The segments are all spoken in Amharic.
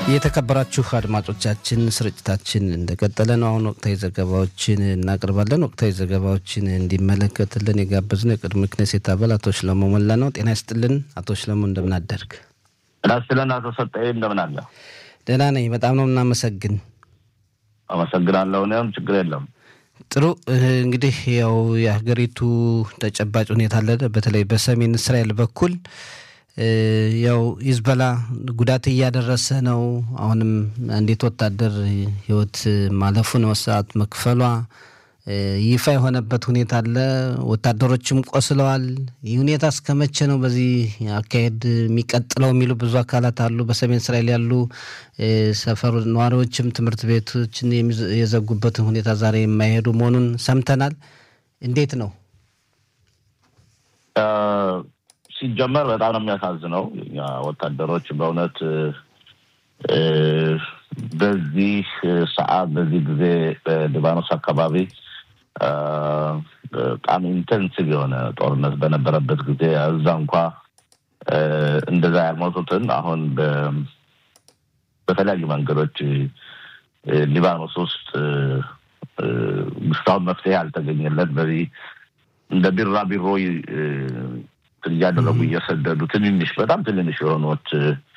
የተከበራችሁ አድማጮቻችን ስርጭታችን እንደቀጠለ ነው። አሁን ወቅታዊ ዘገባዎችን እናቀርባለን። ወቅታዊ ዘገባዎችን እንዲመለከትልን የጋበዝነው የቅድሞ ክኔሴት አባል አቶ ሽለሞ ሞላ ነው። ጤና ይስጥልን አቶ ሽለሞ፣ እንደምን አደርግ? ጤና ይስጥልን አቶ ሰጠኝ፣ እንደምን አለ? ደህና ነኝ። በጣም ነው እናመሰግን። አመሰግናለሁ። እኔም ችግር የለም። ጥሩ እንግዲህ ያው የሀገሪቱ ተጨባጭ ሁኔታ አለ። በተለይ በሰሜን እስራኤል በኩል ያው ሂዝቦላ ጉዳት እያደረሰ ነው። አሁንም አንዲት ወታደር ሕይወት ማለፉን መስዋዕት መክፈሏ ይፋ የሆነበት ሁኔታ አለ። ወታደሮችም ቆስለዋል። ይህ ሁኔታ እስከ መቼ ነው በዚህ አካሄድ የሚቀጥለው የሚሉ ብዙ አካላት አሉ። በሰሜን እስራኤል ያሉ ሰፈሩ ነዋሪዎችም ትምህርት ቤቶችን የዘጉበትን ሁኔታ ዛሬ የማይሄዱ መሆኑን ሰምተናል። እንዴት ነው? ሲጀመር በጣም ነው የሚያሳዝነው። ወታደሮች በእውነት በዚህ ሰዓት በዚህ ጊዜ በሊባኖስ አካባቢ በጣም ኢንቴንሲቭ የሆነ ጦርነት በነበረበት ጊዜ እዛ እንኳ እንደዛ ያልሞቱትን አሁን በተለያዩ መንገዶች ሊባኖስ ውስጥ እስካሁን መፍትሄ ያልተገኘለት በዚህ እንደ ቢራቢሮ እያደረጉ እየሰደዱ ትንንሽ በጣም ትንንሽ የሆኑት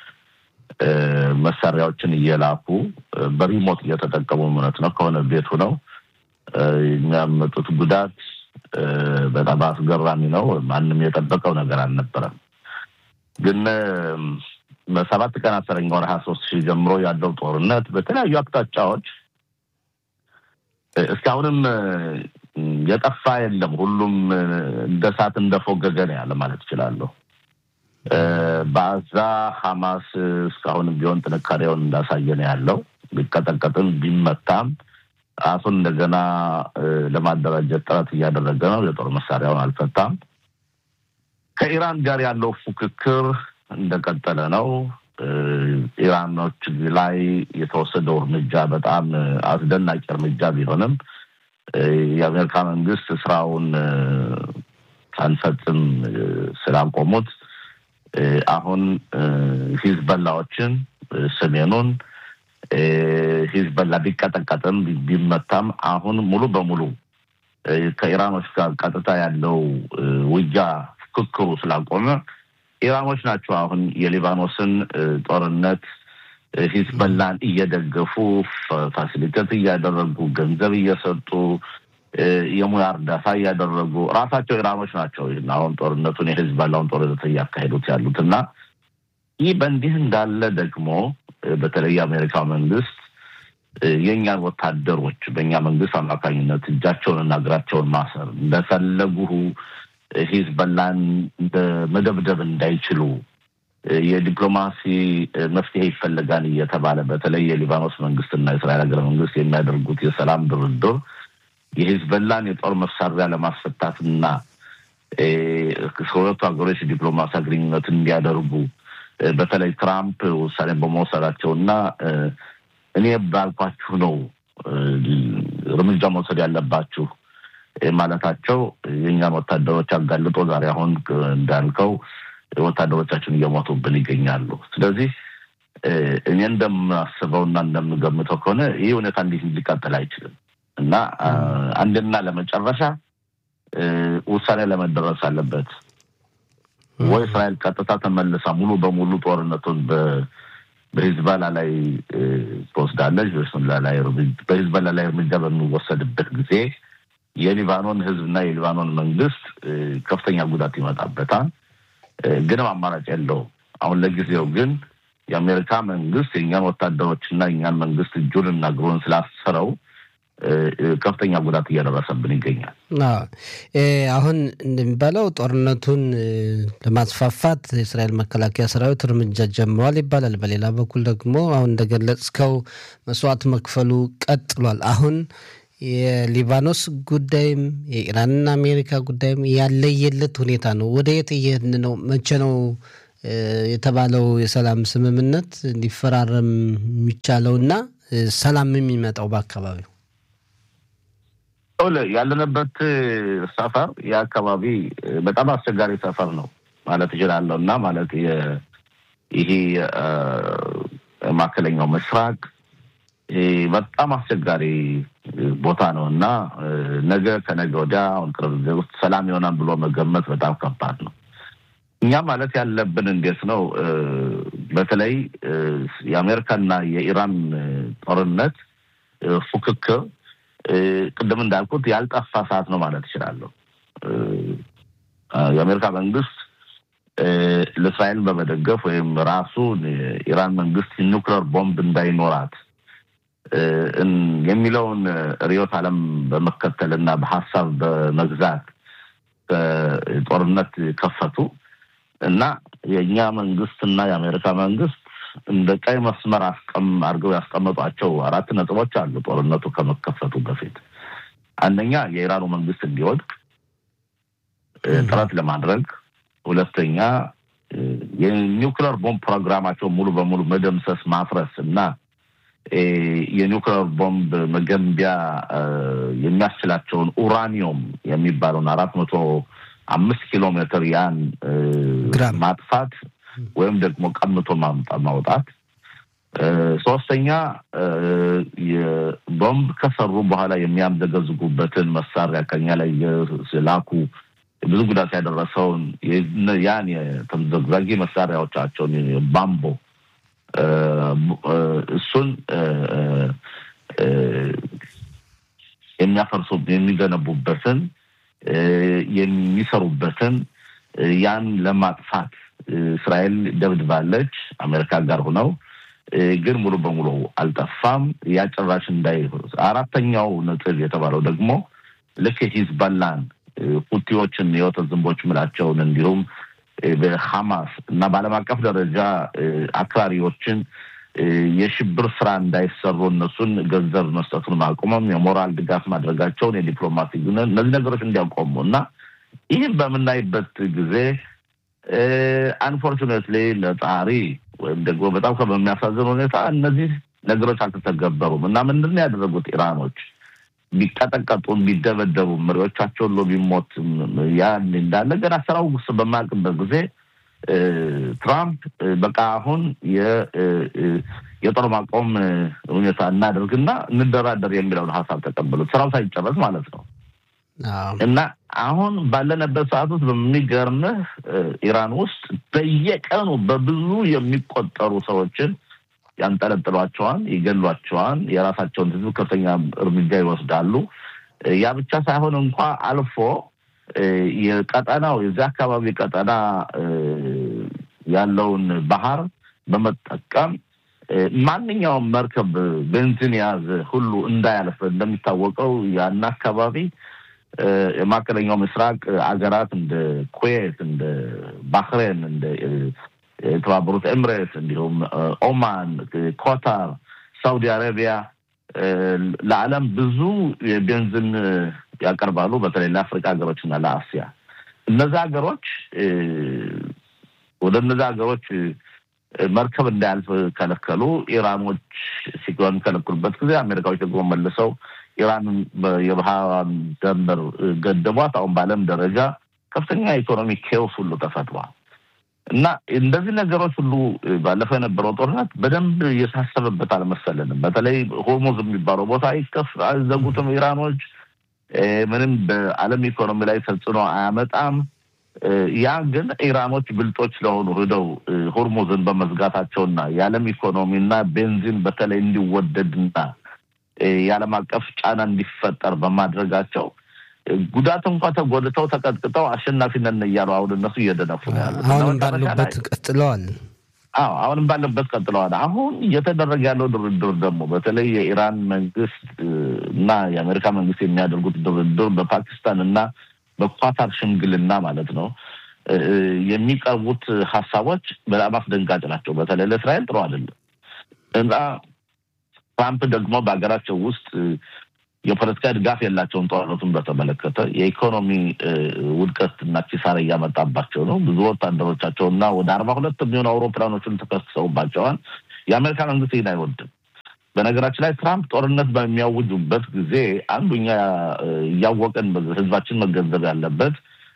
መሳሪያዎችን እየላኩ በሪሞት እየተጠቀሙ እውነት ነው ከሆነ ቤቱ ነው የሚያመጡት ጉዳት በጣም አስገራሚ ነው። ማንም የጠበቀው ነገር አልነበረም። ግን በሰባት ቀን አስረኛ ወር ሀያ ሶስት ሺህ ጀምሮ ያለው ጦርነት በተለያዩ አቅጣጫዎች እስካሁንም የጠፋ የለም። ሁሉም እንደ እሳት እንደፎገገ ነው ያለ ማለት እችላለሁ። በአዛ ሐማስ እስካሁንም ቢሆን ጥንካሬውን እንዳሳየ ነው ያለው። ቢቀጠቀጥም ቢመታም ራሱን እንደገና ለማደራጀት ጥረት እያደረገ ነው። የጦር መሳሪያውን አልፈታም። ከኢራን ጋር ያለው ፉክክር እንደቀጠለ ነው። ኢራኖች ላይ የተወሰደው እርምጃ በጣም አስደናቂ እርምጃ ቢሆንም የአሜሪካ መንግስት ስራውን ሳንፈጽም ስላቆሙት አሁን ሂዝበላዎችን ሰሜኑን ሂዝበላ ቢቀጠቀጥም ቢመታም አሁን ሙሉ በሙሉ ከኢራኖች ጋር ቀጥታ ያለው ውጊያ ፍክክሩ ስላቆመ ኢራኖች ናቸው አሁን የሊባኖስን ጦርነት ሂዝበላን እየደገፉ ፋሲሊቴት እያደረጉ ገንዘብ እየሰጡ የሙያ እርዳታ እያደረጉ ራሳቸው ኢራኖች ናቸው አሁን ጦርነቱን የሂዝበላውን ጦርነት እያካሄዱት ያሉት እና ይህ በእንዲህ እንዳለ ደግሞ በተለይ የአሜሪካ መንግስት የእኛን ወታደሮች በእኛ መንግስት አማካኝነት እጃቸውን እና እግራቸውን ማሰር እንደፈለጉ ሂዝበላን መደብደብ እንዳይችሉ የዲፕሎማሲ መፍትሄ ይፈልጋል እየተባለ በተለይ የሊባኖስ መንግስትና የእስራኤል ሀገረ መንግስት የሚያደርጉት የሰላም ድርድር የሂዝበላን የጦር መሳሪያ ለማስፈታትና ከሁለቱ ሀገሮች ዲፕሎማሲ ግንኙነት እንዲያደርጉ በተለይ ትራምፕ ውሳኔ በመውሰዳቸው እና እኔ ባልኳችሁ ነው እርምጃ መውሰድ ያለባችሁ ማለታቸው የእኛን ወታደሮች አጋልጦ ዛሬ አሁን እንዳልከው ወታደሮቻችን እየሞቱብን ይገኛሉ። ስለዚህ እኔ እንደማስበው እና እንደምገምተው ከሆነ ይህ ሁኔታ እንዲህ ሊቀጥል አይችልም እና አንድና ለመጨረሻ ውሳኔ ለመደረስ አለበት ወይ እስራኤል ቀጥታ ተመልሳ ሙሉ በሙሉ ጦርነቱን በሂዝባላ ላይ ትወስዳለች። በሂዝባላ ላይ እርምጃ በሚወሰድበት ጊዜ የሊባኖን ህዝብና የሊባኖን መንግስት ከፍተኛ ጉዳት ይመጣበታል። ግንም አማራጭ የለው። አሁን ለጊዜው ግን የአሜሪካ መንግስት የእኛን ወታደሮችና የእኛን መንግስት እጁን እና እግሩን ስላሰረው ከፍተኛ ጉዳት እያደረሰብን ይገኛል። አሁን እንደሚባለው ጦርነቱን ለማስፋፋት የእስራኤል መከላከያ ሰራዊት እርምጃ ጀምሯል ይባላል። በሌላ በኩል ደግሞ አሁን እንደገለጽከው መስዋዕት መክፈሉ ቀጥሏል። አሁን የሊባኖስ ጉዳይም የኢራንና አሜሪካ ጉዳይም ያለየለት ሁኔታ ነው። ወደ የት እየሄድን ነው? መቼ ነው የተባለው የሰላም ስምምነት እንዲፈራረም የሚቻለውና ሰላም የሚመጣው በአካባቢው? ያለንበት ሰፈር የአካባቢ በጣም አስቸጋሪ ሰፈር ነው ማለት እችላለሁ እና ማለት ይሄ ማዕከለኛው ምስራቅ በጣም አስቸጋሪ ቦታ ነው እና ነገ ከነገ ወዲያ አሁን ቅርብ ጊዜ ውስጥ ሰላም ይሆናል ብሎ መገመት በጣም ከባድ ነው። እኛ ማለት ያለብን እንዴት ነው፣ በተለይ የአሜሪካና የኢራን ጦርነት ፉክክር ቅድም እንዳልኩት ያልጠፋ ሰዓት ነው ማለት እችላለሁ። የአሜሪካ መንግስት ለእስራኤል በመደገፍ ወይም ራሱ የኢራን መንግስት ኒውክሌር ቦምብ እንዳይኖራት የሚለውን ርዕዮተ ዓለም በመከተል እና በሀሳብ በመግዛት ጦርነት ከፈቱ እና የእኛ መንግስት እና የአሜሪካ መንግስት እንደ ቀይ መስመር አስቀም አድርገው ያስቀመጧቸው አራት ነጥቦች አሉ። ጦርነቱ ከመከፈቱ በፊት አንደኛ የኢራኑ መንግስት እንዲወድቅ ጥረት ለማድረግ፣ ሁለተኛ የኒውክሌር ቦምብ ፕሮግራማቸው ሙሉ በሙሉ መደምሰስ፣ ማፍረስ እና የኒውክሌር ቦምብ መገንቢያ የሚያስችላቸውን ኡራኒየም የሚባለውን አራት መቶ አምስት ኪሎ ሜትር ያን ማጥፋት ወይም ደግሞ ቀምቶ ማውጣት። ሶስተኛ ቦምብ ከሰሩ በኋላ የሚያምዘገዝጉበትን መሳሪያ ከኛ ላይ የላኩ ብዙ ጉዳት ያደረሰውን ያን የተምዘግዛጊ መሳሪያዎቻቸውን ባምቦ እሱን የሚያፈርሱ የሚገነቡበትን የሚሰሩበትን ያን ለማጥፋት እስራኤል ደብድባለች። አሜሪካ ጋር ሆነው ግን ሙሉ በሙሉ አልጠፋም። ያ ጭራሽ እንዳይ አራተኛው ነጥብ የተባለው ደግሞ ልክ ሂዝባላን ሁቲዎችን የወተት ዝንቦች ምላቸውን እንዲሁም በሐማስ እና በዓለም አቀፍ ደረጃ አክራሪዎችን የሽብር ስራ እንዳይሰሩ እነሱን ገንዘብ መስጠቱን ማቆመም፣ የሞራል ድጋፍ ማድረጋቸውን፣ የዲፕሎማሲ እነዚህ ነገሮች እንዲያቆሙ እና ይህን በምናይበት ጊዜ አንፎርቹኔትሊ ለጣሪ ወይም ደግሞ በጣም በሚያሳዝን ሁኔታ እነዚህ ነገሮች አልተተገበሩም እና ምንድን ነው ያደረጉት ኢራኖች ቢቀጠቀጡ ቢደበደቡ መሪዎቻቸው ሎ ቢሞት ያን እንዳለ ገና ስራው ውስጥ በማያውቅበት ጊዜ ትራምፕ በቃ አሁን የጦር ማቆም ሁኔታ እናደርግና እንደራደር የሚለውን ሀሳብ ተቀበሉት። ስራው ሳይጨረስ ማለት ነው። እና አሁን ባለንበት ሰዓት ውስጥ በሚገርምህ ኢራን ውስጥ በየቀኑ በብዙ የሚቆጠሩ ሰዎችን ያንጠለጥሏቸዋን፣ ይገሏቸዋን፣ የራሳቸውን ህዝብ ከፍተኛ እርምጃ ይወስዳሉ። ያ ብቻ ሳይሆን እንኳ አልፎ የቀጠናው የዚህ አካባቢ ቀጠና ያለውን ባህር በመጠቀም ማንኛውም መርከብ ቤንዚን የያዘ ሁሉ እንዳያልፍ እንደሚታወቀው ያን አካባቢ የማዕከለኛው ምስራቅ አገራት እንደ ኩዌት፣ እንደ ባህሬን፣ እንደ የተባበሩት ኤምሬት እንዲሁም ኦማን፣ ኮታር፣ ሳውዲ አረቢያ ለዓለም ብዙ የቤንዚን ያቀርባሉ። በተለይ ለአፍሪካ ሀገሮች እና ለአሲያ እነዚ ሀገሮች ወደ እነዚ ሀገሮች መርከብ እንዳያልፍ ከለከሉ። ኢራኖች ሲከለክሉበት ጊዜ አሜሪካዎች ደግሞ መልሰው ኢራንን የባህሯን ደንበር ገደቧት። አሁን በዓለም ደረጃ ከፍተኛ የኢኮኖሚ ኬዎስ ሁሉ ተፈጥሯል እና እንደዚህ ነገሮች ሁሉ ባለፈው የነበረው ጦርነት በደንብ እየታሰበበት አልመሰለንም። በተለይ ሆርሙዝ የሚባለው ቦታ አይከፍ አይዘጉትም ኢራኖች ምንም በዓለም ኢኮኖሚ ላይ ተጽዕኖ አያመጣም። ያ ግን ኢራኖች ብልጦች ስለሆኑ ሂደው ሆርሙዝን በመዝጋታቸውና የዓለም ኢኮኖሚና ቤንዚን በተለይ እንዲወደድና የዓለም አቀፍ ጫና እንዲፈጠር በማድረጋቸው ጉዳት እንኳ ተጎድተው ተቀጥቅጠው አሸናፊ ነን እያሉ አሁን እነሱ እየደነፉ ነው ያሉት። አሁንም ባሉበት ቀጥለዋል። አዎ አሁንም ባለበት ቀጥለዋል። አሁን እየተደረገ ያለው ድርድር ደግሞ በተለይ የኢራን መንግስት እና የአሜሪካ መንግስት የሚያደርጉት ድርድር በፓኪስታን እና በኳታር ሽምግልና ማለት ነው የሚቀርቡት ሀሳቦች በጣም አስደንጋጭ ናቸው። በተለይ ለእስራኤል ጥሩ አይደለም እና ትራምፕ ደግሞ በሀገራቸው ውስጥ የፖለቲካ ድጋፍ የላቸውን። ጦርነቱን በተመለከተ የኢኮኖሚ ውድቀት እና ኪሳራ እያመጣባቸው ነው። ብዙ ወታደሮቻቸው እና ወደ አርባ ሁለት የሚሆኑ አውሮፕላኖችን ተከስሰውባቸዋል። የአሜሪካ መንግስት ይህን አይወድም። በነገራችን ላይ ትራምፕ ጦርነት በሚያውጁበት ጊዜ አንዱኛ እያወቀን ህዝባችን መገንዘብ ያለበት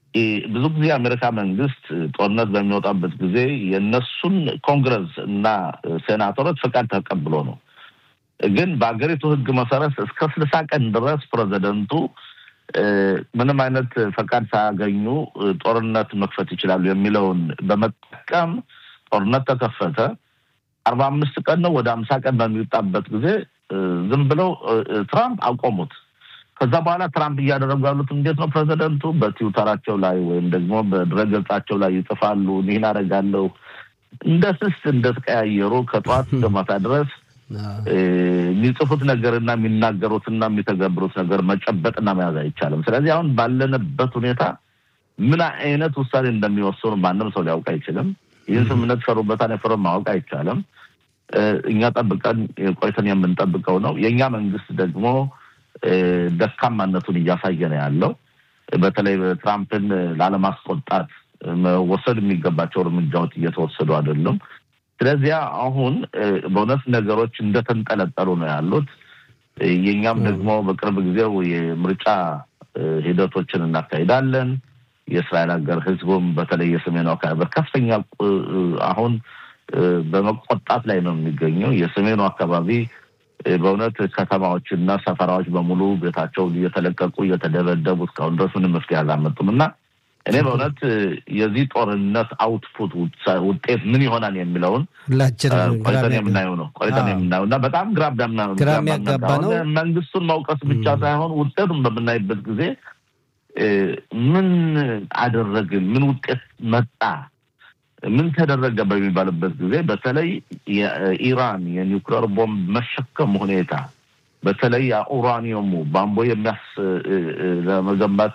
ብዙ ጊዜ የአሜሪካ መንግስት ጦርነት በሚወጣበት ጊዜ የእነሱን ኮንግረስ እና ሴናተሮች ፈቃድ ተቀብሎ ነው። ግን በሀገሪቱ ሕግ መሰረት እስከ ስልሳ ቀን ድረስ ፕሬዚደንቱ ምንም አይነት ፈቃድ ሳያገኙ ጦርነት መክፈት ይችላሉ የሚለውን በመጠቀም ጦርነት ተከፈተ። አርባ አምስት ቀን ነው ወደ አምሳ ቀን በሚወጣበት ጊዜ ዝም ብለው ትራምፕ አቆሙት። ከዛ በኋላ ትራምፕ እያደረጉ ያሉት እንዴት ነው? ፕሬዚደንቱ በትዊተራቸው ላይ ወይም ደግሞ በድረገጻቸው ላይ ይጽፋሉ። ይህን አደርጋለሁ እንደ ስስት እንደተቀያየሩ ከጠዋት እስከ ማታ ድረስ የሚጽፉት ነገርና የሚናገሩትና የሚተገብሩት ነገር መጨበጥና መያዝ አይቻልም። ስለዚህ አሁን ባለንበት ሁኔታ ምን አይነት ውሳኔ እንደሚወስኑ ማንም ሰው ሊያውቅ አይችልም። ይህን ስምምነት ፈሩበታን የፈረም ማወቅ አይቻልም። እኛ ጠብቀን ቆይተን የምንጠብቀው ነው። የእኛ መንግስት ደግሞ ደካማነቱን እያሳየ ነው ያለው። በተለይ ትራምፕን ላለማስቆጣት መወሰድ የሚገባቸው እርምጃዎች እየተወሰዱ አይደሉም። ስለዚያ አሁን በእውነት ነገሮች እንደተንጠለጠሉ ነው ያሉት። የእኛም ደግሞ በቅርብ ጊዜው የምርጫ ሂደቶችን እናካሂዳለን። የእስራኤል ሀገር ህዝቡም በተለይ የሰሜኑ አካባቢ በከፍተኛ አሁን በመቆጣት ላይ ነው የሚገኘው። የሰሜኑ አካባቢ በእውነት ከተማዎችና ሰፈራዎች በሙሉ ቤታቸውን እየተለቀቁ እየተደበደቡ እስካሁን ድረስ ምንም መፍትሄ አላመጡም እና እኔ በእውነት የዚህ ጦርነት አውትፑት ውጤት ምን ይሆናል የሚለውን ቆይተን የምናየው ነው ቆይተን የምናየው እና በጣም ግራ የሚያጋባ ነው። መንግስቱን መውቀስ ብቻ ሳይሆን ውጤቱን በምናይበት ጊዜ ምን አደረግን፣ ምን ውጤት መጣ፣ ምን ተደረገ በሚባልበት ጊዜ በተለይ የኢራን የኒውክሌር ቦምብ መሸከም ሁኔታ በተለይ ኡራኒየሙ ባምቦ የሚያስ ለመገንባት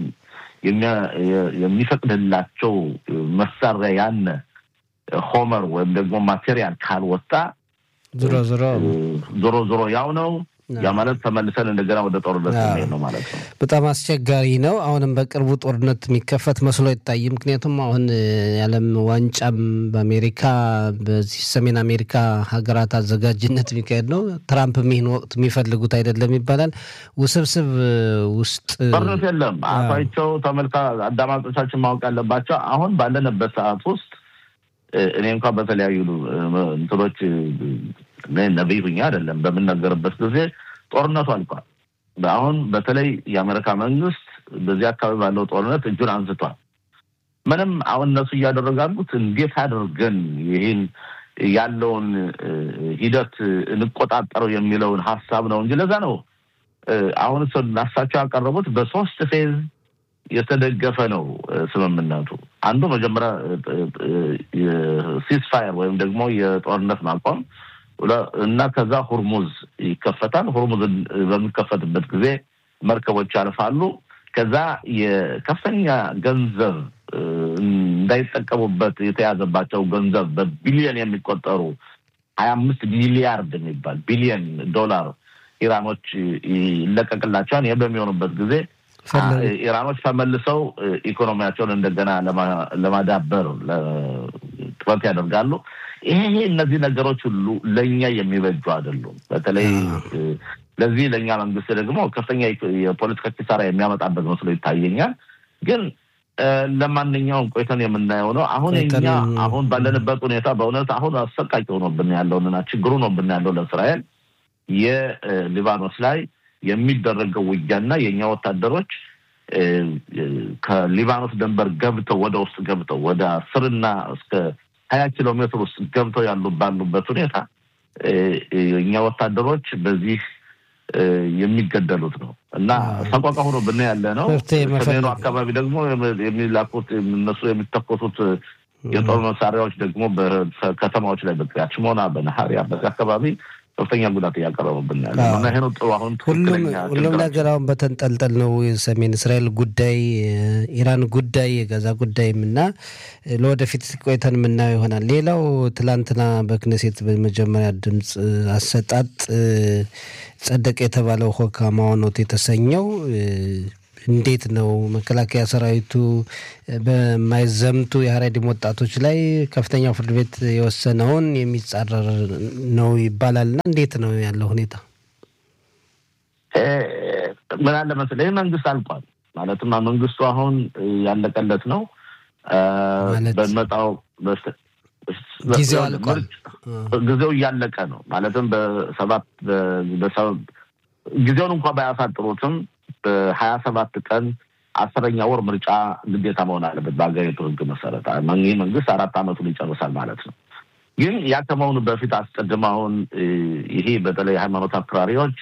የሚፈቅድላቸው መሳሪያ ያነ ሆመር ወይም ደግሞ ማቴሪያል ካልወጣ ዞሮ ዞሮ ዞሮ ዞሮ ያው ነው። ያ ማለት ተመልሰን እንደገና ወደ ጦርነት ነው ማለት ነው። በጣም አስቸጋሪ ነው። አሁንም በቅርቡ ጦርነት የሚከፈት መስሎ አይታይም። ምክንያቱም አሁን የዓለም ዋንጫም በአሜሪካ በዚህ ሰሜን አሜሪካ ሀገራት አዘጋጅነት የሚካሄድ ነው። ትራምፕ ይህን ወቅት የሚፈልጉት አይደለም ይባላል። ውስብስብ ውስጥ ጦርነት የለም። አፋቸው ተመልካ አዳማጮቻችን ማወቅ ያለባቸው አሁን ባለንበት ሰዓት ውስጥ እኔ እንኳን በተለያዩ እንትኖች ነቢይ ሁኜ አይደለም በምናገርበት ጊዜ ጦርነቱ አልቋል። አሁን በተለይ የአሜሪካ መንግስት በዚህ አካባቢ ባለው ጦርነት እጁን አንስቷል። ምንም አሁን እነሱ እያደረጉ ያሉት እንዴት አድርገን ይህን ያለውን ሂደት እንቆጣጠረው የሚለውን ሀሳብ ነው እንጂ ለዛ ነው አሁን ናሳቸው ያቀረቡት በሶስት ፌዝ የተደገፈ ነው ስምምነቱ። አንዱ መጀመሪያ ሲስፋየር ወይም ደግሞ የጦርነት ማቆም እና ከዛ ሁርሙዝ ይከፈታል። ሁርሙዝ በሚከፈትበት ጊዜ መርከቦች ያልፋሉ። ከዛ የከፍተኛ ገንዘብ እንዳይጠቀሙበት የተያዘባቸው ገንዘብ በቢሊዮን የሚቆጠሩ ሀያ አምስት ቢሊያርድ የሚባል ቢሊዮን ዶላር ኢራኖች ይለቀቅላቸዋል። ይህ በሚሆኑበት ጊዜ ኢራኖች ተመልሰው ኢኮኖሚያቸውን እንደገና ለማዳበር ጥረት ያደርጋሉ። ይሄ እነዚህ ነገሮች ሁሉ ለእኛ የሚበጁ አይደሉም። በተለይ ለዚህ ለእኛ መንግስት ደግሞ ከፍተኛ የፖለቲካ ኪሳራ የሚያመጣበት መስሎ ይታየኛል። ግን ለማንኛውም ቆይተን የምናየው ነው። አሁን እኛ አሁን ባለንበት ሁኔታ በእውነት አሁን አሰቃቂ ሆኖብን ያለውንና ችግሩ ሆኖብን ያለው ለእስራኤል የሊባኖስ ላይ የሚደረገው ውጊያና የእኛ ወታደሮች ከሊባኖስ ድንበር ገብተው ወደ ውስጥ ገብተው ወደ አስርና እስከ ሀያ ኪሎ ሜትር ውስጥ ገብተው ያሉ ባሉበት ሁኔታ እኛ ወታደሮች በዚህ የሚገደሉት ነው እና ሰቆቃ ሆኖ ብና ያለ ነው። ሰሜኑ አካባቢ ደግሞ የሚላኩት እነሱ የሚተኮሱት የጦር መሳሪያዎች ደግሞ በከተማዎች ላይ በቅሪያት ሽሞና፣ በነሀሪያ በዚህ አካባቢ ከፍተኛ ጉዳት እያቀረቡብን ያለ እና ይሄ ነው ጥሩ። አሁን ሁሉም ነገር አሁን በተንጠልጠል ነው። የሰሜን እስራኤል ጉዳይ፣ ኢራን ጉዳይ፣ የጋዛ ጉዳይም እና ለወደፊት ቆይተን የምናየው ይሆናል። ሌላው ትላንትና በክነሴት በመጀመሪያ ድምፅ አሰጣጥ ጸደቀ የተባለው ሆካ ማዋኖት የተሰኘው እንዴት ነው መከላከያ ሰራዊቱ በማይዘምቱ የሀረሪም ወጣቶች ላይ ከፍተኛው ፍርድ ቤት የወሰነውን የሚጻረር ነው ይባላል እና እንዴት ነው ያለው ሁኔታ? ምን አለ መሰለህ ይህ መንግስት አልቋል። ማለትም መንግስቱ አሁን ያለቀለት ነው። በመጣው ጊዜው አልቋል። ጊዜው እያለቀ ነው። ማለትም በሰባት ጊዜውን እንኳ ባያሳጥሩትም በሀያ ሰባት ቀን አስረኛ ወር ምርጫ ግዴታ መሆን አለበት በሀገሪቱ ሕግ መሰረት። ይህ መንግስት አራት ዓመቱን ይጨርሳል ማለት ነው። ግን ያ ከመሆኑ በፊት አስቀድመውን ይሄ በተለይ ሃይማኖት አክራሪዎች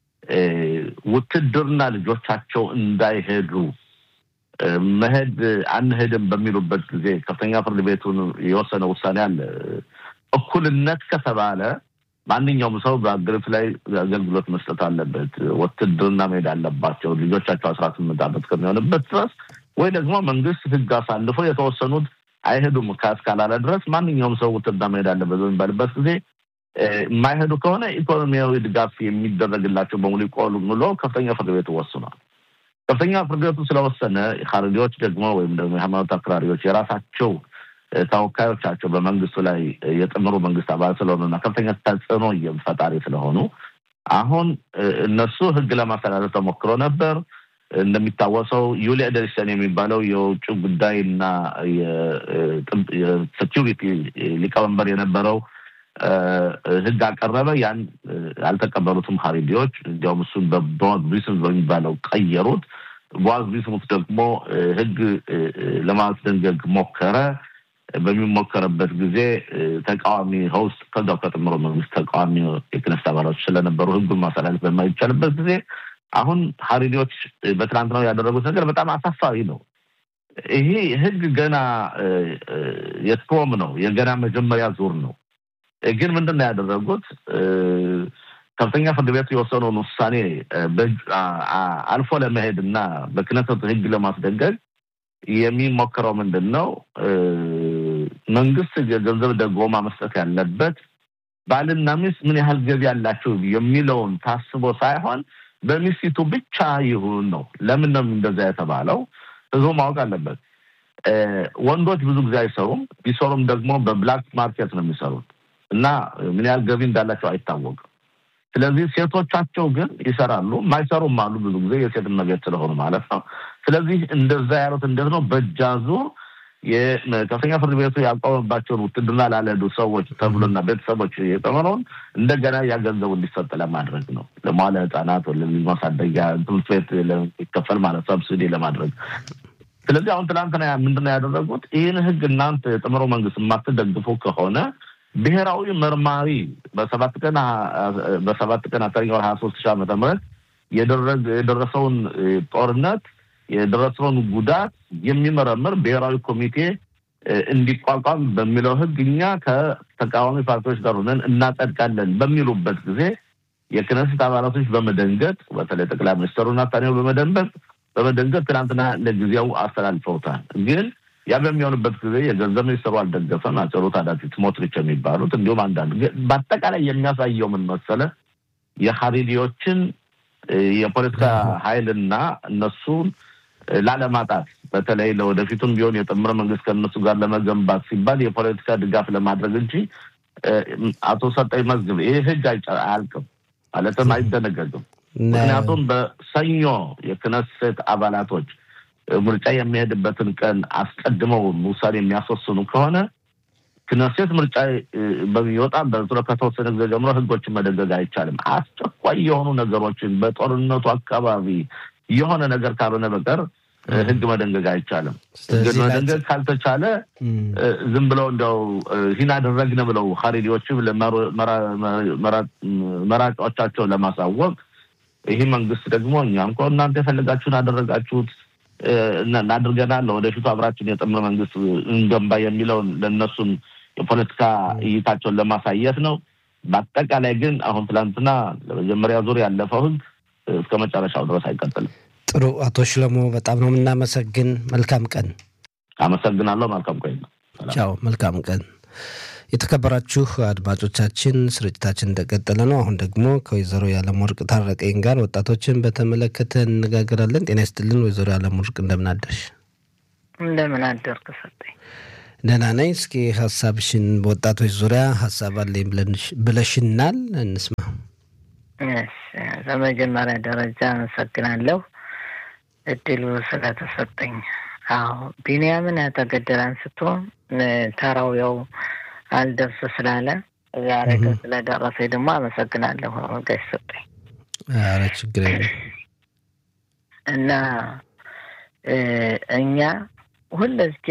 ውትድርና ልጆቻቸው እንዳይሄዱ መሄድ አንሄድም በሚሉበት ጊዜ ከፍተኛ ፍርድ ቤቱን የወሰነ ውሳኔ አለ። እኩልነት ከተባለ ማንኛውም ሰው በአገሪቱ ላይ አገልግሎት መስጠት አለበት። ውትድርና መሄድ አለባቸው ልጆቻቸው አስራ ስምንት ዓመት ከሚሆንበት ድረስ ወይ ደግሞ መንግስት ህግ አሳልፎ የተወሰኑት አይሄዱም እስካላለ ድረስ ማንኛውም ሰው ውትድርና መሄድ አለበት በሚባልበት ጊዜ የማይሄዱ ከሆነ ኢኮኖሚያዊ ድጋፍ የሚደረግላቸው በሙሉ ይቆሉ ብሎ ከፍተኛ ፍርድ ቤቱ ወስኗል። ከፍተኛ ፍርድ ቤቱ ስለወሰነ ሀረሪዎች ደግሞ ወይም ደግሞ የሃይማኖት አክራሪዎች የራሳቸው ተወካዮቻቸው በመንግስቱ ላይ የጥምሩ መንግስት አባል ስለሆኑና ከፍተኛ ተጽዕኖ ፈጣሪ ስለሆኑ አሁን እነሱ ህግ ለማስተላለፍ ተሞክሮ ነበር። እንደሚታወሰው ዩሊ ኤደርሰን የሚባለው የውጭ ጉዳይና የሴኪሪቲ ሊቀመንበር የነበረው ህግ አቀረበ። ያን ያልተቀበሉትም ሀሪዲዎች እንዲያውም እሱን በቦዝ ቢስሙት በሚባለው ቀየሩት። ቦዝ ቢስሙት ደግሞ ህግ ለማስደንገግ ሞከረ። በሚሞከርበት ጊዜ ተቃዋሚ ሆስት ከዛው ከጥምሮ መንግስት ተቃዋሚ የክነስት አባላቶች ስለነበሩ ህጉን ማስተላለፍ በማይቻልበት ጊዜ አሁን ሀሪዲዎች በትናንትናው ያደረጉት ነገር በጣም አሳፋሪ ነው። ይሄ ህግ ገና የትሮም ነው፣ የገና መጀመሪያ ዙር ነው። ግን ምንድን ነው ያደረጉት? ከፍተኛ ፍርድ ቤቱ የወሰነውን ውሳኔ አልፎ ለመሄድ እና በክነሰቱ ህግ ለማስደንገግ የሚሞክረው ምንድን ነው? መንግስት የገንዘብ ደጎማ መስጠት ያለበት ባልና ሚስት ምን ያህል ገቢ ያላቸው የሚለውን ታስቦ ሳይሆን በሚስቱ ብቻ ይሁን ነው። ለምን ነው እንደዛ የተባለው? ህዝቡ ማወቅ አለበት። ወንዶች ብዙ ጊዜ አይሰሩም። ቢሰሩም ደግሞ በብላክ ማርኬት ነው የሚሰሩት እና ምን ያህል ገቢ እንዳላቸው አይታወቅም። ስለዚህ ሴቶቻቸው ግን ይሰራሉ፣ ማይሰሩም አሉ። ብዙ ጊዜ የሴት መቤት ስለሆኑ ማለት ነው። ስለዚህ እንደዛ ያሉት እንዴት ነው? በእጃዙር የከፍተኛ ፍርድ ቤቱ ያቋመባቸውን ውትድርና ላለዱ ሰዎች ተብሎና ቤተሰቦች የጠመረውን እንደገና ያገንዘቡ እንዲሰጥ ለማድረግ ነው። ለመዋለ ህጻናት ማሳደጊያ ትምህርት ቤት ለሚከፈል ማለት ሰብሲዲ ለማድረግ ስለዚህ አሁን ትናንትና ምንድነው ያደረጉት? ይህን ህግ እናንተ የጥምሮ መንግስት የማትደግፉ ከሆነ ብሔራዊ መርማሪ በሰባት ቀን በሰባት ቀን አስረኛ ወር ሀያ ሶስት ሺህ ዓመተ ምህረት የደረሰውን ጦርነት የደረሰውን ጉዳት የሚመረምር ብሔራዊ ኮሚቴ እንዲቋቋም በሚለው ህግ እኛ ከተቃዋሚ ፓርቲዎች ጋር ሆነን እናጸድቃለን በሚሉበት ጊዜ የክነስት አባላቶች በመደንገጥ በተለይ ጠቅላይ ሚኒስትሩ ናታንያሁ በመደንበጥ በመደንገጥ ትናንትና ለጊዜው አስተላልፈውታል። ግን ያ በሚሆንበት ጊዜ የገንዘብ ሚኒስትሩ አልደገፈም። አጭሩ ታዳፊ ስሞትሪች የሚባሉት እንዲሁም አንዳንድ በአጠቃላይ የሚያሳየው ምን መሰለ የሀሪዲዎችን የፖለቲካ ኃይልና እነሱን ላለማጣት በተለይ ለወደፊቱም ቢሆን የጥምር መንግስት ከእነሱ ጋር ለመገንባት ሲባል የፖለቲካ ድጋፍ ለማድረግ እንጂ አቶ ሰጠኝ መዝግብ ይህ ህግ አያልቅም ማለትም አይደነገግም። ምክንያቱም በሰኞ የክነሴት አባላቶች ምርጫ የሚሄድበትን ቀን አስቀድመው ውሳኔ የሚያስወስኑ ከሆነ ክነሴት ምርጫ በሚወጣ በዙረ ከተወሰነ ጊዜ ጀምሮ ህጎችን መደንገግ አይቻልም። አስቸኳይ የሆኑ ነገሮችን በጦርነቱ አካባቢ የሆነ ነገር ካልሆነ በቀር ህግ መደንገግ አይቻልም። ህግ መደንገግ ካልተቻለ ዝም ብለው እንዲያው ይህን አደረግን ብለው ሀሪዲዎችም መራጫዎቻቸውን ለማሳወቅ ይህ መንግስት ደግሞ እኛ እንኳ እናንተ የፈለጋችሁን አደረጋችሁት እናድርገናል ለወደፊቱ አብራችን የጥምር መንግስት እንገንባ የሚለውን ለእነሱም የፖለቲካ እይታቸውን ለማሳየት ነው። በአጠቃላይ ግን አሁን ትላንትና ለመጀመሪያ ዙር ያለፈው ህግ እስከ መጨረሻው ድረስ አይቀጥልም። ጥሩ አቶ ሽለሞ በጣም ነው የምናመሰግን። መልካም ቀን። አመሰግናለሁ። መልካም ቆይ ነው። ቻው። መልካም ቀን። የተከበራችሁ አድማጮቻችን ስርጭታችን እንደቀጠለ ነው። አሁን ደግሞ ከወይዘሮ የዓለም ወርቅ ታረቀኝ ጋር ወጣቶችን በተመለከተ እንነጋገራለን። ጤና ይስጥልን ወይዘሮ የዓለም ወርቅ እንደምን አደርሽ? እንደምን አደርክ ሰጠኝ? ደህና ነኝ። እስኪ ሀሳብሽን በወጣቶች ዙሪያ ሀሳብ አለኝ ብለሽናል፣ እንስማ። በመጀመሪያ ደረጃ አመሰግናለሁ። እድሉ ስለተሰጠኝ። አዎ ቢንያምን ተገደለ አንስቶ ተራው ያው አልደርስ ስላለ ዛሬ ግን ስለደረሰ ደግሞ አመሰግናለሁ ጋሽ ሰጠኝ። ኧረ ችግር የለም እና እኛ ሁለዝጌ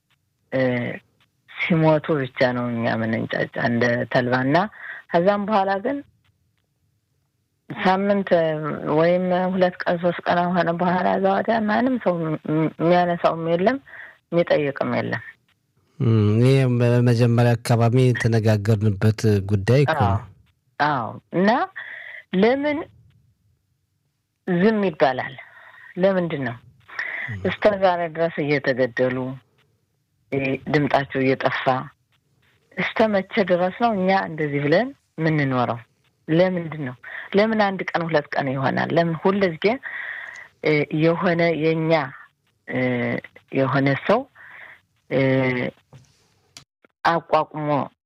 ሲሞቱ ብቻ ነው እኛ ምንንጫጫ እንደ ተልባና ከዛም በኋላ ግን ሳምንት ወይም ሁለት ቀን ሶስት ቀን ሆነ በኋላ ዛዋዲያ ማንም ሰው የሚያነሳውም የለም የሚጠይቅም የለም። ይህ በመጀመሪያ አካባቢ የተነጋገርንበት ጉዳይ እኮ ነው። አዎ እና ለምን ዝም ይባላል? ለምንድን ነው እስከ ዛሬ ድረስ እየተገደሉ ድምጣቸው እየጠፋ እስከ መቼ ድረስ ነው እኛ እንደዚህ ብለን የምንኖረው? ለምንድን ነው? ለምን አንድ ቀን ሁለት ቀን ይሆናል? ለምን ሁልጊዜ የሆነ የእኛ የሆነ ሰው አቋቁሞ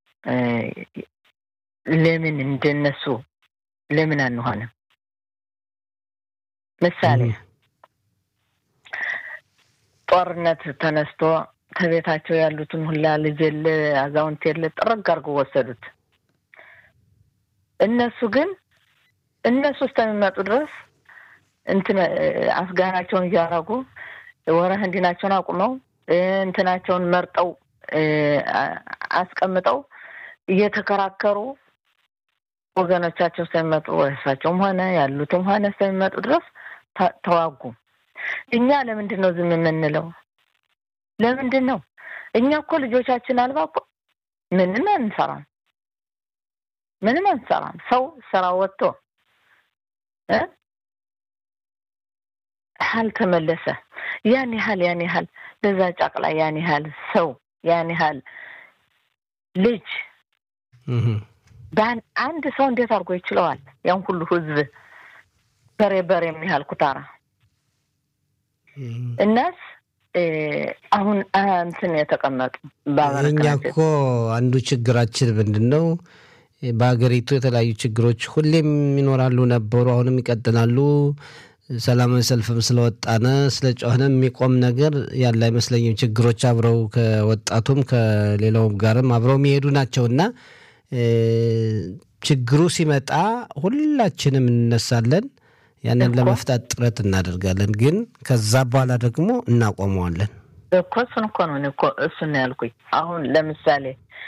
ለምን እንደነሱ ለምን አንሆንም? ምሳሌ ጦርነት ተነስቶ ከቤታቸው ያሉትን ሁላ ልጅ የለ አዛውንት የለ ጥርግ አድርገው ወሰዱት። እነሱ ግን እነሱ እስከሚመጡ ድረስ እንትን አፍጋናቸውን እያረጉ ወረህ እንዲናቸውን አቁመው እንትናቸውን መርጠው አስቀምጠው እየተከራከሩ ወገኖቻቸው እስከሚመጡ እሳቸውም ሆነ ያሉትም ሆነ እስከሚመጡ ድረስ ተዋጉ። እኛ ለምንድን ነው ዝም የምንለው? ለምንድን ነው? እኛ እኮ ልጆቻችን አልባ እኮ ምንም አንሰራም፣ ምንም አንሰራም። ሰው ስራ ወጥቶ አልተመለሰ ያን ያህል ያን ያህል ለዛ ጨቅላ ያን ያህል ሰው ያን ያህል ልጅ አንድ ሰው እንዴት አድርጎ ይችለዋል? ያን ሁሉ ህዝብ በሬ በሬ የሚያህል ኩታራ እናስ አሁን እንትን የተቀመጡ እኛ እኮ አንዱ ችግራችን ምንድን ነው? በሀገሪቱ የተለያዩ ችግሮች ሁሌም ይኖራሉ ነበሩ፣ አሁንም ይቀጥላሉ። ሰላማዊ ሰልፍም ስለወጣነ ስለ ጮህነ የሚቆም ነገር ያለ አይመስለኝም። ችግሮች አብረው ከወጣቱም ከሌላውም ጋርም አብረው የሚሄዱ ናቸው እና ችግሩ ሲመጣ ሁላችንም እንነሳለን፣ ያንን ለመፍታት ጥረት እናደርጋለን። ግን ከዛ በኋላ ደግሞ እናቆመዋለን እኮ እሱን እኮ ነው እኮ እሱን ነው ያልኩኝ። አሁን ለምሳሌ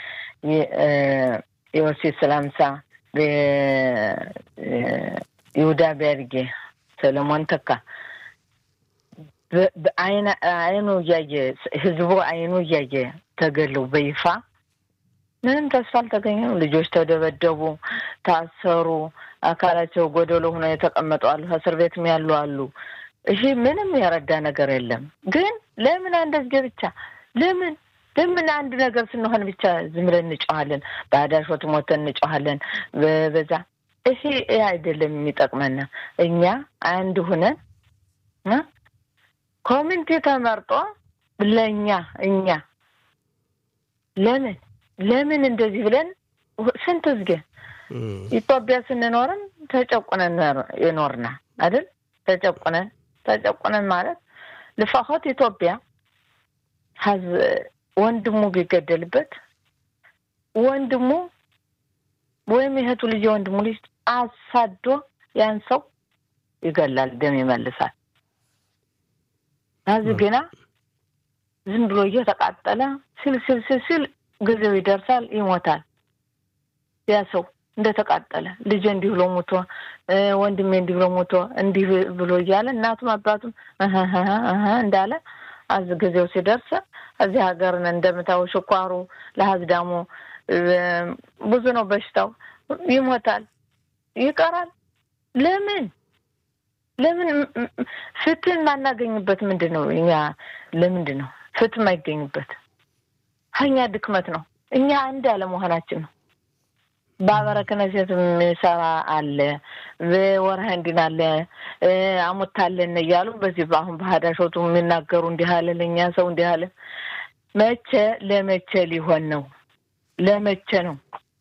የወሲት ስላምሳ ይሁዳ ቢያድጌ ሰለሞን ተካ አይኑ እያየ ህዝቡ አይኑ እያየ ተገለው በይፋ ምንም ተስፋ አልተገኘም። ልጆች ተደበደቡ፣ ታሰሩ፣ አካላቸው ጎደሎ ሆኖ የተቀመጡ አሉ፣ እስር ቤትም ያሉ አሉ። ይሄ ምንም የረዳ ነገር የለም። ግን ለምን እንደዚህ ብቻ ለምን ለምን አንድ ነገር ስንሆን ብቻ ዝም ብለን እንጮኋለን? በአዳሾት ሞተን እንጮኋለን በዛ ይሄ አይደለም የሚጠቅመን። እኛ አንድ ሁነን ኮሚኒቲ ተመርጦ ለእኛ እኛ ለምን ለምን እንደዚህ ብለን ስንት ዝጌ ኢትዮጵያ ስንኖርም ተጨቁነን የኖርና አይደል? ተጨቁነን ተጨቁነን ማለት ልፋሆት ኢትዮጵያ ሀዝ ወንድሙ ቢገደልበት ወንድሙ ወይም የእህቱ ልጅ የወንድሙ ልጅ አሳዶ ያን ሰው ይገላል፣ ደም ይመልሳል። እዚህ ግና ዝም ብሎ እየተቃጠለ ሲል ሲል ሲል ሲል ጊዜው ይደርሳል፣ ይሞታል። ያ ሰው እንደተቃጠለ ልጅ እንዲህ ብሎ ሞቶ፣ ወንድሜ እንዲህ ብሎ ሞቶ፣ እንዲህ ብሎ እያለ እናቱም አባቱም እንዳለ አዝ ጊዜው ሲደርስ እዚህ ሀገርን እንደምታው ሽኳሩ ለሀዝዳሙ ብዙ ነው በሽታው፣ ይሞታል፣ ይቀራል። ለምን ለምን ፍትህ የማናገኝበት ምንድን ነው? እኛ ለምንድን ነው ፍትህ የማይገኝበት? ከኛ ድክመት ነው። እኛ አንድ አለመሆናችን ነው። በአበረክነሴት የሚሰራ አለ፣ በወርሃ እንዲን አለ አሞታለን እያሉ በዚህ በአሁን በሀዳሾቱ የሚናገሩ እንዲህ አለ፣ ለእኛ ሰው እንዲህ አለ። መቼ ለመቼ ሊሆን ነው? ለመቼ ነው?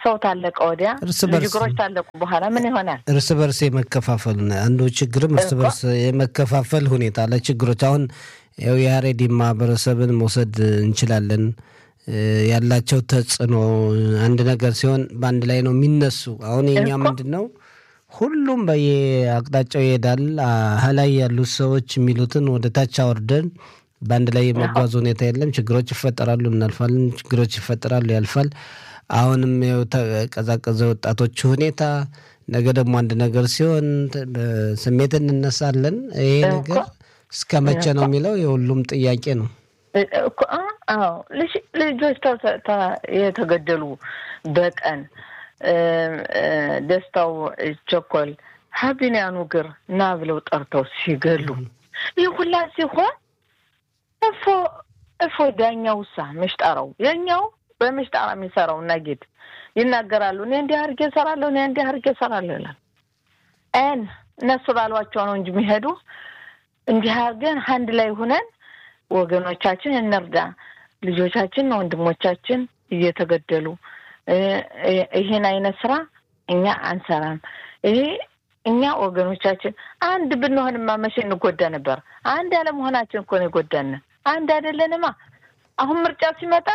ሰው ታለቀ ወዲያ እርስ በርስ ልጅግሮች ታለቁ በኋላ ምን ይሆናል? እርስ በርስ የመከፋፈል ነው። አንዱ ችግርም እርስ እኮ። በርስ የመከፋፈል ሁኔታ ለችግሮች አሁን ያው የሀሬዲ ማህበረሰብን መውሰድ እንችላለን። እ፣ ያላቸው ተጽዕኖ አንድ ነገር ሲሆን በአንድ ላይ ነው የሚነሱ። አሁን የኛ እኮ። ምንድን ነው ሁሉም በየአቅጣጫው ይሄዳል። አ- ላይ ያሉት ሰዎች የሚሉትን ወደ ታች አወርደን በአንድ ላይ የመጓዝ ሁኔታ የለም። ችግሮች ይፈጠራሉ፣ እናልፋለን። ችግሮች ይፈጠራሉ፣ ያልፋል። አሁንም ያው ተቀዛቀዘ ወጣቶች ሁኔታ ነገ ደግሞ አንድ ነገር ሲሆን ተ- በስሜት እንነሳለን። ይሄ እኮ። ነገር እስከ መቼ ነው የሚለው የሁሉም ጥያቄ ነው። እ- እኮ አ- አዎ ልጅ- ልጆች ተ- ተ- የተገደሉ በቀን እ፣ እ፣ ደስታው ቸኮል ሀቢንያኑ ግር ና ብለው ጠርተው ሲገሉ ይህ ሁላ ሲሆን እፎ እፎ ዳኛው ሳ ምሽጠራው የኛው በምሽጠራ የሚሰራው እና ጌት ይናገራሉ። እኔ እንዲህ አድርጌ እሰራለሁ፣ እኔ እንዲህ አድርጌ እሰራለሁ ይላል። ን እነሱ ባሏቸው ነው እንጂ የሚሄዱ እንዲህ አድርገን አንድ ላይ ሁነን ወገኖቻችን እንርዳ። ልጆቻችን ወንድሞቻችን እየተገደሉ እ፣ እ፣ ይሄን አይነት ስራ እኛ አንሰራም። ይሄ እኛ ወገኖቻችን አንድ ብንሆንማ መቼ እንጎዳ ነበር። አንድ ያለመሆናችን እኮ ነው የጎዳን። አንድ አይደለንማ። አሁን ምርጫ ሲመጣ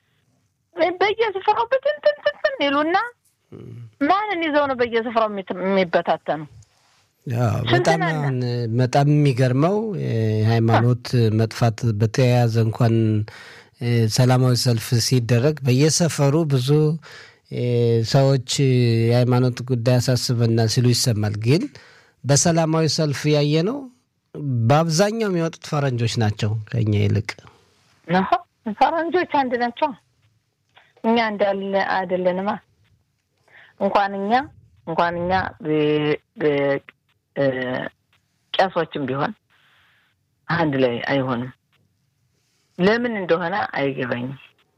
በየስፍራው ብትንትንትን ይሉና ማንን ይዘው ነው በየስፍራው የሚት- የሚበታተኑ? ያው ስንት በጣም ነን? አሁን በጣም የሚገርመው የሃይማኖት መጥፋት በተያያዘ እንኳን እ፣ ሰላማዊ ሰልፍ ሲደረግ በየሰፈሩ ብዙ እ፣ ሰዎች የሃይማኖት ጉዳይ ያሳስበናል ሲሉ ይሰማል። ግን በሰላማዊ ሰልፍ ያየ ነው በአብዛኛው የሚወጡት ፈረንጆች ናቸው ከኛ ይልቅ። ነሆ ፈረንጆች አንድ ናቸው። እኛ እንዳለ አይደለንማ። እንኳን እኛ እንኳን እኛ በ- በ- እ፣ ቄሶችም ቢሆን አንድ ላይ አይሆንም። ለምን እንደሆነ አይገባኝም።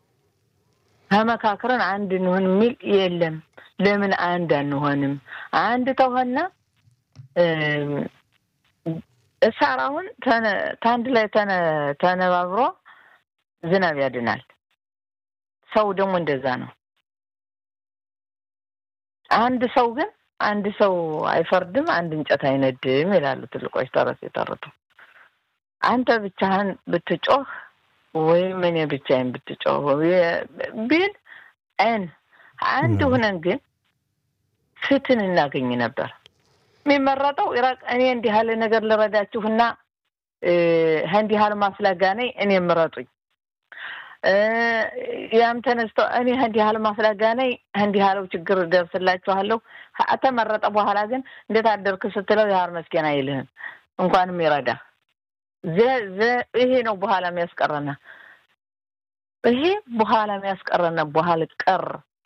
ተመካክረን አንድ እንሆን የሚል የለም። ለምን አንድ አንሆንም? አንድ ተሆነ እሳር አሁን ተነ- ታንድ ላይ ተነ- ተነባብሮ ዝናብ ያድናል። ሰው ደግሞ እንደዛ ነው። አንድ ሰው ግን አንድ ሰው አይፈርድም፣ አንድ እንጨት አይነድም ይላሉ ትልቆች ተረት የተረቱ። አንተ ብቻህን ብትጮህ ወይም እኔ ብቻዬን ብትጮህ ቢል ን አንድ ም። ሁነን ግን ፍትህን እናገኝ ነበር። የሚመረጠው ኢራቅ እኔ እንዲህ ያለ ነገር ልረዳችሁና እ፣ እንዲህ ያለ ማስላጋ ነኝ እኔ ምረጡኝ እ፣ ያም ተነስቶ እኔ እንዲህ ያለ ማስላጋ ነኝ እንዲህ ያለው ችግር ደርስላችኋለሁ። ተመረጠ በኋላ ግን እንዴት አደርክ ስትለው ያህር መስኪን አይልህም እንኳንም ይረዳ ዘ- ዘ- ይሄ ነው በኋላ የሚያስቀረና ይሄ በኋላ የሚያስቀረና በኋላ ቀር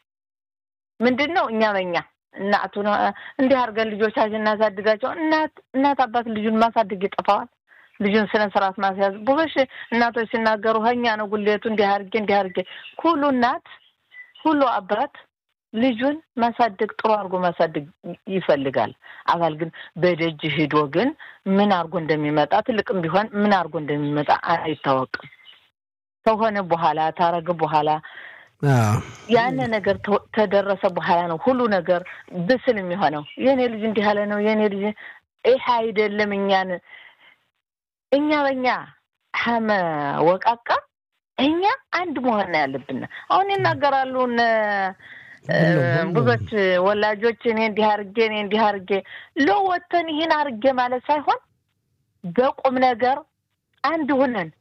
ምንድን ነው? እኛ በኛ እናቱ ነው እንዲህ አድርገን ልጆቻችን እናሳድጋቸው። እናት እናት አባት ልጁን ማሳደግ ይጠፋዋል። ልጁን ስነ ስርዓት ማስያዝ ብዙዎች እናቶች ሲናገሩ ሀኛ ነው ጉሌቱ እንዲህ አድርጌ እንዲህ አድርጌ ሁሉ እናት ሁሉ አባት ልጁን ማሳደግ ጥሩ አድርጎ ማሳደግ ይፈልጋል። አባል ግን በደጅ ሂዶ ግን ምን አድርጎ እንደሚመጣ ትልቅም ቢሆን ምን አድርጎ እንደሚመጣ አይታወቅም። ከሆነ በኋላ ታረገ በኋላ አዎ። ያን ነገር ተ- ተደረሰ በኋላ ነው ሁሉ ነገር ብስል የሚሆነው። የእኔ ልጅ እንዲህ ያለ ነው የእኔ ልጅ ይህ አይደለም። እኛን እኛ በእኛ ሀመ ወቃቃ እኛ አንድ መሆን ነው ያለብን። አሁን ይናገራሉ እነ እ፣ ሁሉም ሁሉም ብዙዎች ወላጆች እኔ እንዲህ አርጌ እኔ እንዲህ አርጌ ለወተን ይህን አርጌ ማለት ሳይሆን በቁም ነገር አንድ ሁነን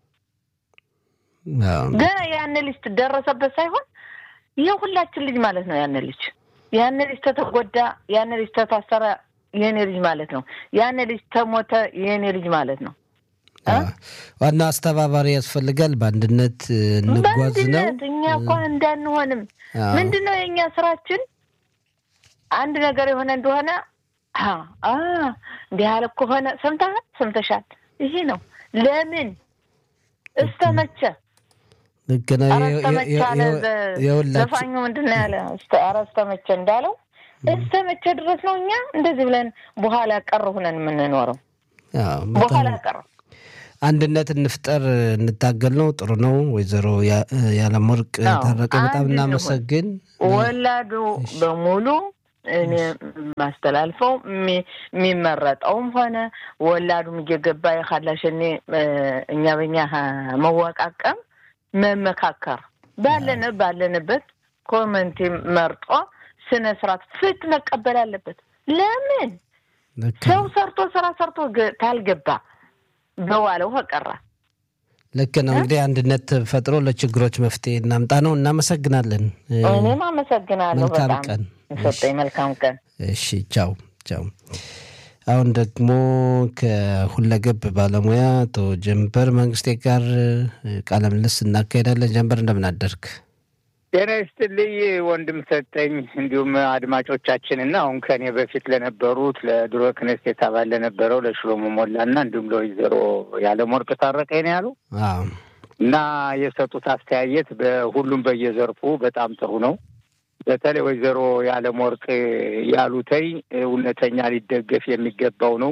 አዎ። ገና ያን ልጅ ደረሰበት ሳይሆን የሁላችን ልጅ ማለት ነው። ያን ልጅ ያን ልጅ ተተጎዳ፣ ያን ልጅ ተታሰረ፣ የኔ ልጅ ማለት ነው። ያን ልጅ ተሞተ፣ የኔ ልጅ ማለት ነው። እ? አዎ። ዋና አስተባባሪ ያስፈልጋል። በአንድነት እ, እንጓዝ ነው። በአንድነት እኛ እኮ እንዳንሆንም አዎ። ምንድን ነው የእኛ ስራችን? አንድ ነገር የሆነ እንደሆነ አ አ እንዲህ ያለ ከሆነ ሰምተሃል፣ ሰምተሻል፣ ይሄ ነው ለምን እስከ መቼ ልክ ነው። ኧረ የ- እስከ መቼ የ- አለ የ- ዘ- የሁላችን ዘፋኙ ምንድን ነው ያለ? እስከ- ኧረ እስከ መቼ እንዳለው እስከ መቼ ድረስ ነው እኛ እንደዚህ ብለን በኋላ ቀር ሁነን የምንኖረው? አዎ፣ በኋላ በጣም ቀር አንድነት እንፍጠር እንታገል ነው። ጥሩ ነው። ወይዘሮ የዓለም ወርቅ ታረቀ በጣም እናመሰግን። ወላዱ በሙሉ እኔ ማስተላልፈው የሚመረጠውም ሆነ ወላዱም እየገባ የካላሸኔ እኛ በኛ መወቃቀም መመካከር ባለን ባለንበት ኮመንቲ መርጦ ስነ ስርዓት ፍት መቀበል አለበት። ለምን ሰው ሰርቶ ስራ ሰርቶ ታልገባ በዋለው ከቀረ ልክ ነው። እንግዲህ አንድነት ፈጥሮ ለችግሮች መፍትሄ እናምጣ ነው። እናመሰግናለን። እኔም አመሰግናለሁ። መልካም በጣም ቀን። ሰጠኝ። መልካም ቀን። እሺ፣ ቻው ቻው። አሁን ደግሞ ከሁለገብ ባለሙያ አቶ ጀንበር መንግስቴ ጋር ቃለ ምልልስ እናካሄዳለን። ጀንበር እንደምን አደርግ? ጤና ይስጥልኝ ወንድም ሰጠኝ፣ እንዲሁም አድማጮቻችንና አሁን ከኔ በፊት ለነበሩት ለድሮ ክነስቴት አባል ለነበረው ለሽሎሞ ሞላና እንዲሁም ለወይዘሮ ያለምወርቅ ታረቀኝ ነው ያሉ አዎ እና የሰጡት አስተያየት በሁሉም በየዘርፉ በጣም ጥሩ ነው። በተለይ ወይዘሮ ያለምወርቅ ያሉተይ እውነተኛ ሊደገፍ የሚገባው ነው።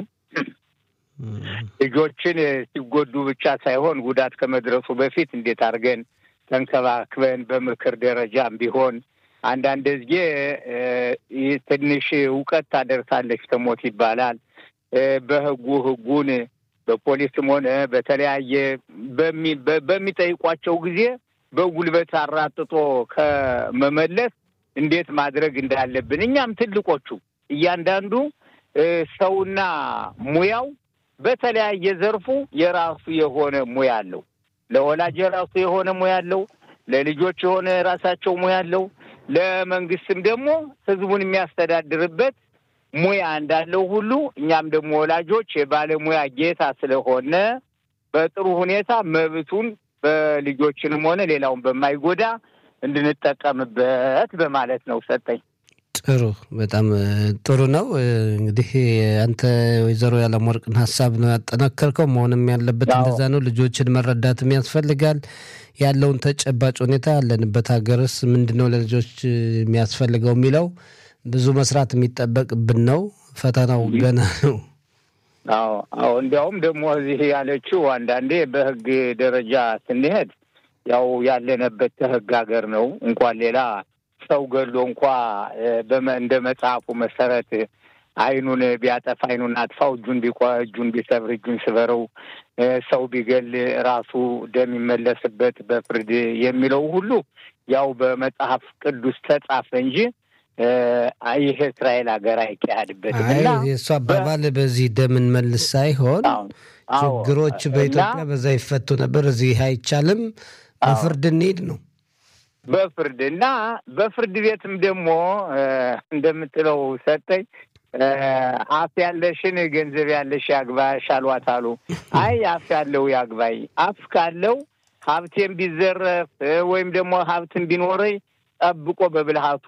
ልጆችን ሲጎዱ ብቻ ሳይሆን ጉዳት ከመድረሱ በፊት እንዴት አድርገን ተንከባክበን በምክር ደረጃም ቢሆን አንዳንድ ጊዜ ይህ ትንሽ እውቀት ታደርሳለች ተሞት ይባላል። በህጉ ህጉን በፖሊስም ሆነ በተለያየ በሚጠይቋቸው ጊዜ በጉልበት አራጥጦ ከመመለስ እንዴት ማድረግ እንዳለብን እኛም ትልቆቹ እያንዳንዱ ሰውና ሙያው በተለያየ ዘርፉ የራሱ የሆነ ሙያ አለው። ለወላጅ የራሱ የሆነ ሙያ አለው። ለልጆች የሆነ የራሳቸው ሙያ አለው። ለመንግስትም ደግሞ ህዝቡን የሚያስተዳድርበት ሙያ እንዳለው ሁሉ እኛም ደግሞ ወላጆች የባለሙያ ጌታ ስለሆነ በጥሩ ሁኔታ መብቱን በልጆችንም ሆነ ሌላውን በማይጎዳ እንድንጠቀምበት በማለት ነው ሰጠኝ። ጥሩ በጣም ጥሩ ነው። እንግዲህ አንተ ወይዘሮ ያለምወርቅን ሀሳብ ነው ያጠናከርከው። መሆንም ያለበት አዎ። እንደዛ ነው። ልጆችን መረዳትም ያስፈልጋል። ያለውን ተጨባጭ ሁኔታ ያለንበት ሀገርስ ምንድን ነው ለልጆች የሚያስፈልገው የሚለው ብዙ መስራት የሚጠበቅብን ነው። ፈተናው ገና ነው። አዎ አዎ። እንዲያውም ደግሞ እዚህ ያለችው አንዳንዴ በህግ ደረጃ ስንሄድ ያው ያለንበት ከህግ ሀገር ነው። እንኳን ሌላ ሰው ገሎ እንኳ እ፣ በመ- እንደ መጽሐፉ መሰረት አይኑን ቢያጠፋ አይኑን አጥፋው፣ እጁን ቢቆ እጁን ቢሰብር እጁን ስበረው፣ እ፣ ሰው ቢገል ራሱ ደም ይመለስበት በፍርድ የሚለው ሁሉ ያው በመጽሐፍ ቅዱስ ተጻፈ እንጂ እ፣ ይህ እስራኤል ሀገር አይካሄድበትም አይ እና የእሱ አባባል በዚህ ደምን መልስ ሳይሆን አዎ፣ አዎ። ችግሮች በኢትዮጵያ እና በዛ ይፈቱ ነበር። እዚህ አይቻልም። በፍርድ እንሂድ ነው። በፍርድ እና በፍርድ ቤትም ደግሞ እ፣ እንደምትለው ሰጠኝ እ፣ አፍ ያለሽን ገንዘብ ያለሽ ያግባሽ አሏት አሉ። አይ አፍ ያለው ያግባኝ። አፍ ካለው ሀብቴም ቢዘረፍ እ፣ ወይም ደግሞ ሀብትን ቢኖረኝ ጠብቆ በብልሃቱ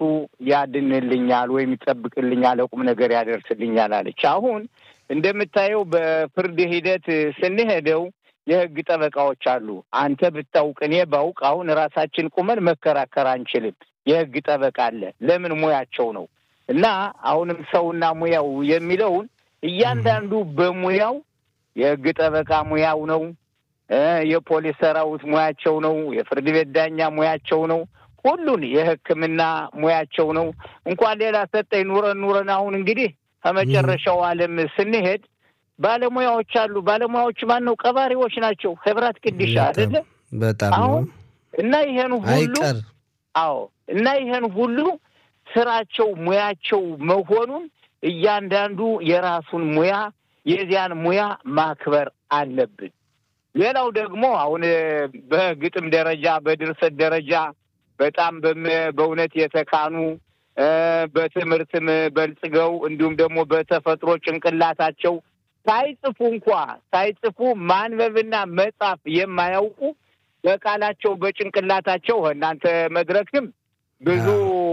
ያድንልኛል ወይም ይጠብቅልኛል፣ ቁም ነገር ያደርስልኛል አለች። አሁን እንደምታየው በፍርድ ሂደት ስንሄደው የህግ ጠበቃዎች አሉ። አንተ ብታውቅ እኔ ባውቅ አሁን ራሳችን ቁመን መከራከር አንችልም። የህግ ጠበቃ አለ። ለምን ሙያቸው ነው። እና አሁንም ሰውና ሙያው የሚለውን እያንዳንዱ በሙያው የህግ ጠበቃ ሙያው ነው። እ የፖሊስ ሰራዊት ሙያቸው ነው። የፍርድ ቤት ዳኛ ሙያቸው ነው። ሁሉን የሕክምና ሙያቸው ነው። እንኳን ሌላ ሰጠኝ ኑረን ኑረን አሁን እንግዲህ ከመጨረሻው ዓለም ስንሄድ ባለሙያዎች አሉ። ባለሙያዎች ማን ነው? ቀባሪዎች ናቸው። ህብራት ቅድሻ አይደለ? በጣም ነው አሁን እና ይሄን ሁሉ አይቀር አዎ እና ይሄን ሁሉ ስራቸው ሙያቸው መሆኑን እያንዳንዱ የራሱን ሙያ የዚያን ሙያ ማክበር አለብን። ሌላው ደግሞ አሁን በግጥም ደረጃ በድርሰት ደረጃ በጣም በም- በእውነት የተካኑ እ፣ በትምህርትም በልጽገው እንዲሁም ደግሞ በተፈጥሮ ጭንቅላታቸው ሳይጽፉ እንኳ ሳይጽፉ ማንበብና መጻፍ የማያውቁ በቃላቸው በጭንቅላታቸው እናንተ መድረክም ብዙ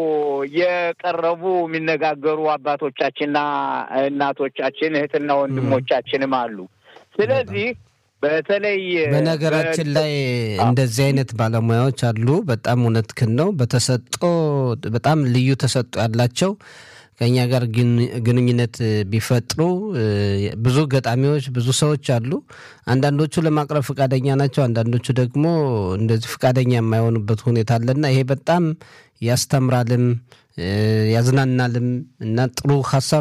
የቀረቡ የሚነጋገሩ አባቶቻችንና እናቶቻችን እህትና ወንድሞቻችንም አሉ። ስለዚህ በተለይ በነገራችን ላይ እንደዚህ አይነት ባለሙያዎች አሉ። በጣም እውነትህን ነው። በተሰጦ በጣም ልዩ ተሰጦ ያላቸው ከኛ ጋር ግንኙነት ቢፈጥሩ ብዙ ገጣሚዎች፣ ብዙ ሰዎች አሉ። አንዳንዶቹ ለማቅረብ ፈቃደኛ ናቸው፣ አንዳንዶቹ ደግሞ እንደዚህ ፈቃደኛ የማይሆኑበት ሁኔታ አለና ይሄ በጣም ያስተምራልም ያዝናናልም እና ጥሩ ሀሳብ